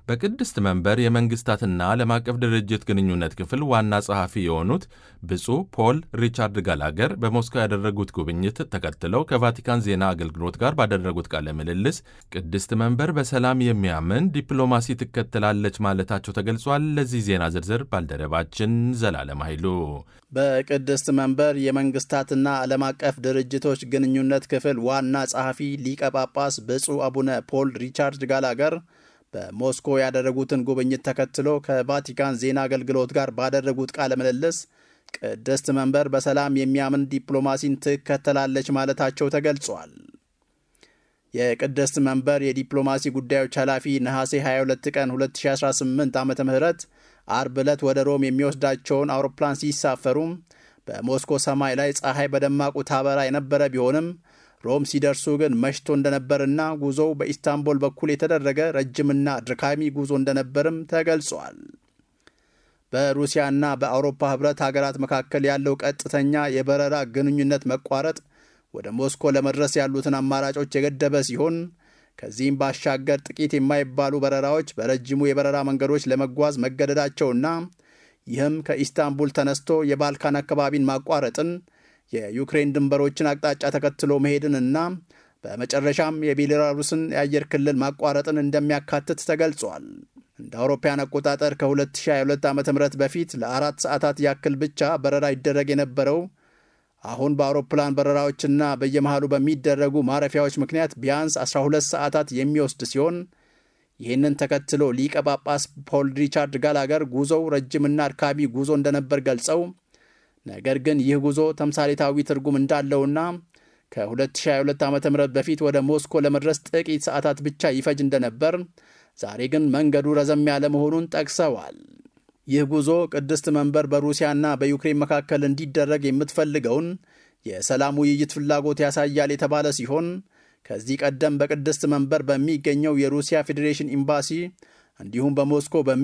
በቅድስት መንበር የመንግስታትና ዓለም አቀፍ ድርጅት ግንኙነት ክፍል ዋና ጸሐፊ የሆኑት ብፁዕ ፖል ሪቻርድ ጋላገር በሞስኮ ያደረጉት ጉብኝት ተከትለው ከቫቲካን ዜና አገልግሎት ጋር ባደረጉት ቃለ ምልልስ ቅድስት መንበር በሰላም የሚያምን ዲፕሎማሲ ትከተላለች ማለታቸው ተገልጿል። ለዚህ ዜና ዝርዝር ባልደረባችን ዘላለም ኃይሉ በቅድስት መንበር የመንግስታትና ዓለም አቀፍ ድርጅቶች ግንኙነት ክፍል ዋና ጸሐፊ ሊቀ ጳጳስ ብፁዕ አቡነ ፖል ሪቻርድ ጋላገር በሞስኮ ያደረጉትን ጉብኝት ተከትሎ ከቫቲካን ዜና አገልግሎት ጋር ባደረጉት ቃለ ምልልስ ቅድስት መንበር በሰላም የሚያምን ዲፕሎማሲን ትከተላለች ማለታቸው ተገልጿል። የቅድስት መንበር የዲፕሎማሲ ጉዳዮች ኃላፊ ነሐሴ 22 ቀን 2018 ዓ ም አርብ ዕለት ወደ ሮም የሚወስዳቸውን አውሮፕላን ሲሳፈሩ በሞስኮ ሰማይ ላይ ፀሐይ በደማቁ ታበራ የነበረ ቢሆንም ሮም ሲደርሱ ግን መሽቶ እንደነበርና ጉዞው በኢስታንቡል በኩል የተደረገ ረጅምና ድካሚ ጉዞ እንደነበርም ተገልጿል። በሩሲያና በአውሮፓ ህብረት ሀገራት መካከል ያለው ቀጥተኛ የበረራ ግንኙነት መቋረጥ ወደ ሞስኮ ለመድረስ ያሉትን አማራጮች የገደበ ሲሆን ከዚህም ባሻገር ጥቂት የማይባሉ በረራዎች በረጅሙ የበረራ መንገዶች ለመጓዝ መገደዳቸውና ይህም ከኢስታንቡል ተነስቶ የባልካን አካባቢን ማቋረጥን የዩክሬን ድንበሮችን አቅጣጫ ተከትሎ መሄድንና በመጨረሻም የቤላሩስን የአየር ክልል ማቋረጥን እንደሚያካትት ተገልጿል። እንደ አውሮፓያን አቆጣጠር ከ2022 ዓ ም በፊት ለአራት ሰዓታት ያክል ብቻ በረራ ይደረግ የነበረው አሁን በአውሮፕላን በረራዎችና በየመሃሉ በሚደረጉ ማረፊያዎች ምክንያት ቢያንስ 12 ሰዓታት የሚወስድ ሲሆን ይህንን ተከትሎ ሊቀ ጳጳስ ፖል ሪቻርድ ጋላገር ጉዞው ረጅምና አድካሚ ጉዞ እንደነበር ገልጸው ነገር ግን ይህ ጉዞ ተምሳሌታዊ ትርጉም እንዳለውና ከ2022 ዓ ም በፊት ወደ ሞስኮ ለመድረስ ጥቂት ሰዓታት ብቻ ይፈጅ እንደነበር፣ ዛሬ ግን መንገዱ ረዘም ያለ መሆኑን ጠቅሰዋል። ይህ ጉዞ ቅድስት መንበር በሩሲያና በዩክሬን መካከል እንዲደረግ የምትፈልገውን የሰላም ውይይት ፍላጎት ያሳያል የተባለ ሲሆን ከዚህ ቀደም በቅድስት መንበር በሚገኘው የሩሲያ ፌዴሬሽን ኤምባሲ እንዲሁም በሞስኮ በሚ